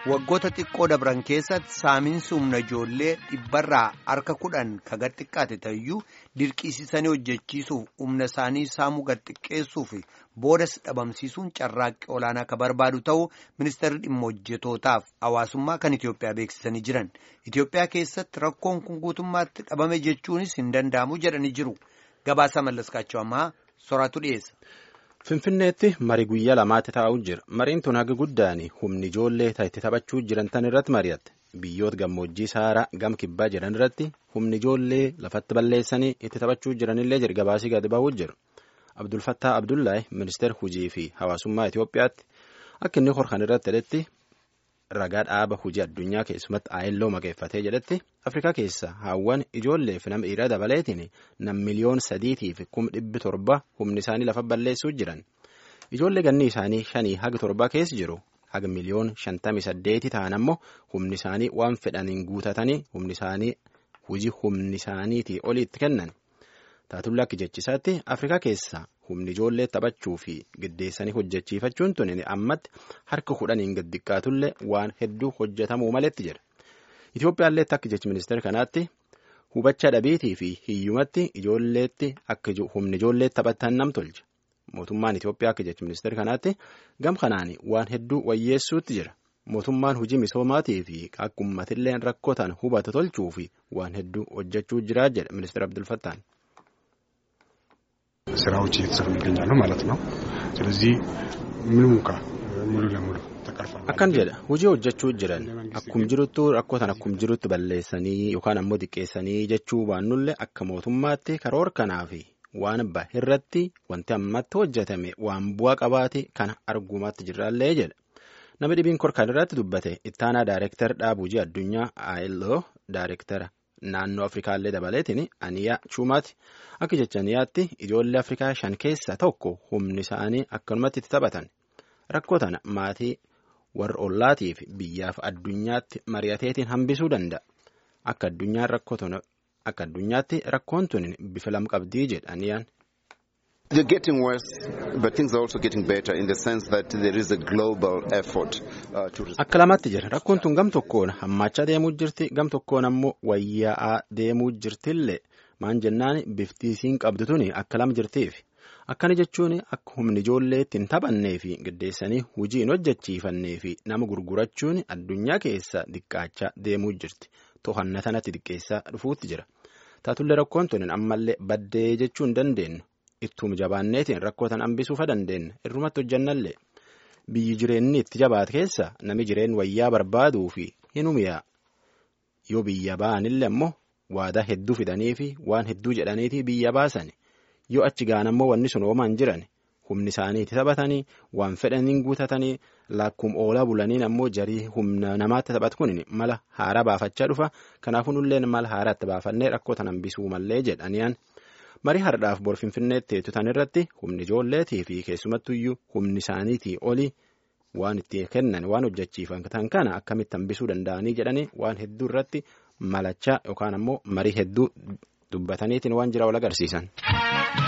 waggoota xiqqoo dabran keessatti saamiinsi humna ijoollee dhibbarraa harka kudhan ka gad xiqqaate ta'uyyuu dirqisiisanii hojjechiisuuf humna isaanii saamuu gad xiqqeessuu fi boodas dhabamsiisuun carraaqqii olaanaa ka barbaadu ta'uu ministeerri dhimma hojjetootaaf hawaasummaa kan Itoophiyaa beeksisanii jiran Itoophiyaa keessatti rakkoon kun guutummaatti dhabame jechuunis hin danda'amu jedhanii jiru gabaasa mallaskaachuu ammaa soraatu dhiyeessa. Finfinneetti marii guyyaa lamaatti taa'uu jira. Mariin tun haga guddaan humni ijoollee itti taphachuu jiran tan irratti mari'atte. Biyyoota gammoojjii saaraa gam kibbaa jiran irratti humni ijoollee lafatti balleessanii itti taphachuu jiranillee jira gabaasii gadi ba'uu jiru. Abdulfattaa Abdullaahi ministeera hujii fi hawaasummaa Itoophiyaatti akka inni horkan irratti jedhetti ragaa dhaaba hujii addunyaa keessumatti aayelloo maqeeffatee jedhetti Afrikaa keessa haawwan ijoollee fi nama dhiiraa dabaleetiin nam miliyoon sadiitii fi kum dhibbi torba humni isaanii lafa balleessuu jiran. Ijoollee ganni isaanii shanii haga torbaa keessa jiru haga miliyoon shantamii saddeeti ta'an ammoo humni isaanii waan fedhaniin guutatanii humni isaanii hujii humni isaaniitii oliitti kennan. Taatulla akka jechisaatti Afrikaa keessa humni ijoollee taphachuu fi giddeessanii hojjechiifachuun tun ammatti harka kudhaniin gad xiqqaatullee waan hedduu hojjetamuu maletti jira. Itoophiyaallee akka jechi ministeera kanaatti hubachaa dhabeetii fi hiyyumatti ijoolleetti akka humni ijoollee taphatan nam tolcha. Mootummaan Itoophiyaa akka jechi ministeera kanaatti gam kanaan waan hedduu wayyeessuutti jira. Mootummaan hojii misoomaatii fi akka uummatillee rakkoo ta'an hubatu tolchuu fi waan hedduu hojjechuu jira jedha ministeera Abdulfattaan. ስራዎች እየተሰሩ ይገኛሉ ማለት ነው። ስለዚህ ምንም እንኳ ሙሉ ለሙሉ ተቀርፏል። Akkan jedha hojii hojjechuu jiran akkum jiruttu rakkoo tan akkum jirutti balleessanii yookaan ammoo xiqqeessanii jechuu baannullee akka mootummaatti karoora kanaa fi waan bahe irratti wanti ammatti hojjetame waan bu'aa qabaate kana argumaatti jirraallee jedha. Namni dhibiin korkaan irratti dubbate ittaanaa daayireektar dhaabujii addunyaa ILO daayireektara naannoo Afrikaallee dabaleetiin aniyaa chuumaati akka jecha aniyaatti ijoollee Afrikaa shan keessaa tokko humni isaanii akkanumatti itti taphatan rakkoo tana maatii warra ollaatiif biyyaaf addunyaatti mari'ateetiin hambisuu danda'a akka addunyaan rakkoo tun akka addunyaatti rakkoon tun bifa lam qabdii jedha aniyaan. They're getting worse, but things are also getting better in the sense that there is a global effort uh, to Akka lamatti jira rakkoon tun gam tokkoon hammaachaa deemuu jirti gam tokkoon ammoo wayyaa'aa deemuu jirtillee maan jennaan bifti isiin qabdu tuni akka lama jirtiif akkana jechuun akka humni ijoollee ittiin taphannee fi giddeessanii hujii hin hojjechiifannee fi nama gurgurachuun addunyaa keessa diqqaachaa deemuu jirti to'anna tanatti xiqqeessaa dhufuutti jira taatullee rakkoon tun ammallee baddee jechuu hin dandeenyu. Ittuma jabaanneetiin rakkoo tan hambisuufa dandeenya irrumatti hojjannallee biyyi jireenyi itti jabaate keessa nami jireen wayyaa barbaaduu fi hin humiyaa yoo biyya ba'anillee ammoo waadaa hedduu fidanii fi waan hedduu jedhaniitii biyya baasan yoo achi gaan ammoo wanni sun oomaan jiran humni isaanii itti taphatanii waan fedhaniin guutatanii lakkum oolaa bulaniin ammoo jarii humna namaatti taphatu kun mala haaraa baafachaa dhufa kanaafuu nulleen mala haaraatti baafannee rakkoo tan hambisuu mallee jedhaniyaan. marii hardhaaf bor finfinneetti tutan irratti humni ijoolleetii fi keessumattuyyuu humni isaaniitii olii waan itti kennan waan hojjechiifatan kana akkamitti hambisuu danda'anii jedhanii waan hedduu irratti malachaa yookaan ammoo marii hedduu dubbataniitiin waan jira wal agarsiisan.